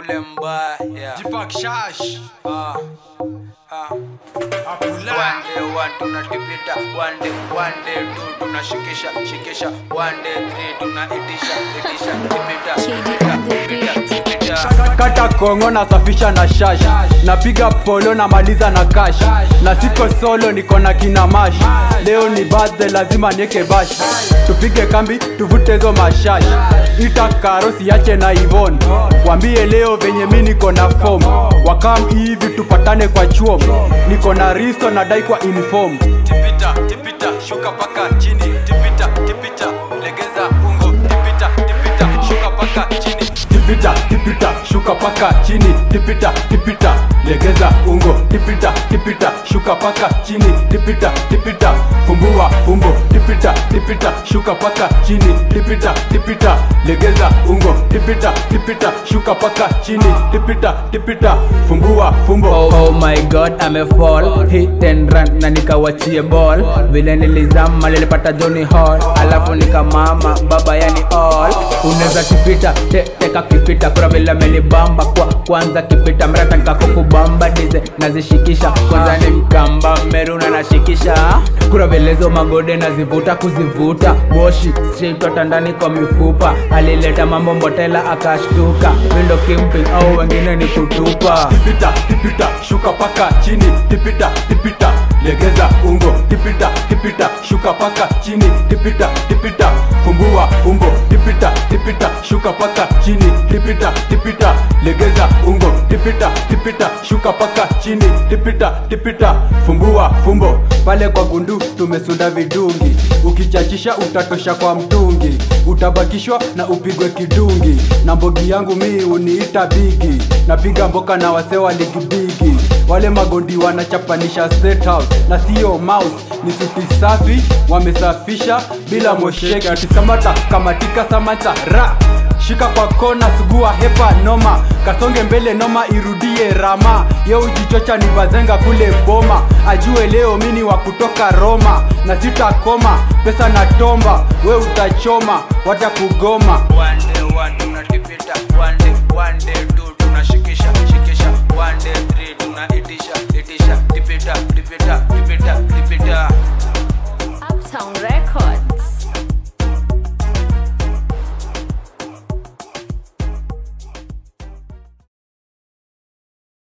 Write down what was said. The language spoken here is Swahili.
ule mbaya Jipak Shash Ah, ah. Apula One day one tunatipita one day one day two tunashikisha shikisha one day three tunaitisha itisha tipita tipita tipita tipita kata kongo nasafisha na shash napiga polo namaliza na kash na siko solo niko na kina mash leo ni birthday lazima nieke bash tupige kambi tuvute hizo mashash ita karo siache na ivon wambie leo venye mi niko na fom wakam hivi tupatane kwa chuom niko na risto nadai kwa inform tipita tipita shuka paka chini tipita tipita legeza ungo tipita tipita shuka paka chini tipita tipita shuka paka chini tipita tipita legeza ungo tipita tipita shuka paka chini tipita tipita fumbua fumbo tipita tipita shuka paka chini tipita tipita legeza ungo tipita tipita shuka paka chini tipita tipita fumbua fumbo Oh, oh my god amefall hit and run na nikawachie ball vile nilizama nilipata Johnny Hall alafu nikamama baba yani all unaweza kipita te, teka kipita kura vile amenibamba kwa kwanza kipita mrata nikakukubamba dize nazishikisha kwanza ni mkamba meruna nashikisha kura velezo magode nazivuta kuzivuta moshi straight hata ndani kwa mifupa alileta mambo mbotela akashtuka windo kimping au wengine ni kutupa tipita tipita shuka paka chini tipita tipita legeza ungo tipita tipita shuka paka chini tipita tipita fumbua umbo tipita tipita shuka paka chini tipita tipita legeza ungo tipita tipita shuka paka chini tipita tipita fumbua fumbo pale kwa gundu tumesunda vidungi ukichachisha utatosha kwa mtungi utabakishwa na upigwe kidungi na mbogi yangu mi uniita bigi napiga mboka na wase wa ligi bigi wale magondi wanachapanisha state house na sio mouse ni suti safi wamesafisha bila mosheke atisamata kamatika samata ra shika kwa kona sugua hepa noma kasonge mbele noma irudie rama ye ujichocha ni bazenga kule boma ajue leo mini wa kutoka roma na sitakoma pesa na tomba we utachoma wata kugoma one day one tunatipita one day one day two tunashikisha shikisha one day three tunaitisha itisha tipita tipita